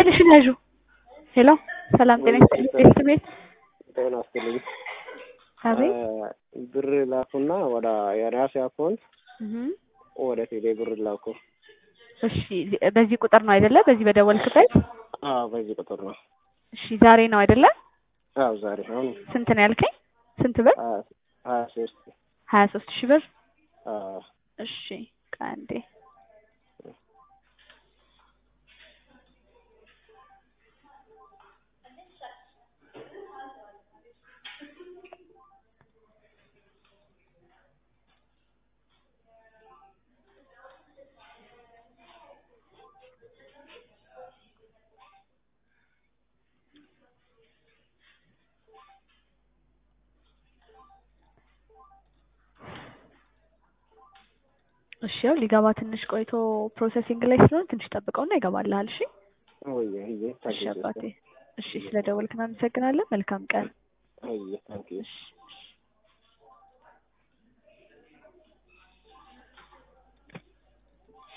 ስልክሽን ያዡ። ሄሎ ሰላም ጤና ይስጥልኝ። ቤት ቤት ጤና ይስጥልኝ። አቤት ብር ላኩና ወደ የራሴ አካውንት እህ ወደ ቴሌ ብር ላኩ። እሺ በዚህ ቁጥር ነው አይደለ? በዚህ በደወልክበት? አዎ በዚህ ቁጥር ነው። እሺ ዛሬ ነው አይደለ? አዎ ዛሬ አሁን ስንት ነው ያልከኝ? ስንት ብር? ሀያ ሀያ ሶስት ሀያ ሶስት ሺህ ብር። አዎ እሺ ከአንዴ እሺ ያው ሊገባ ትንሽ ቆይቶ ፕሮሰሲንግ ላይ ስለሆነ ትንሽ ጠብቀውና ይገባልሃል። እሺ ወይ ይሄ እሺ ታዲያ አባቴ። እሺ ስለደወልክ እናመሰግናለን። መልካም ቀን። አይ ታንኪ እሺ እሺ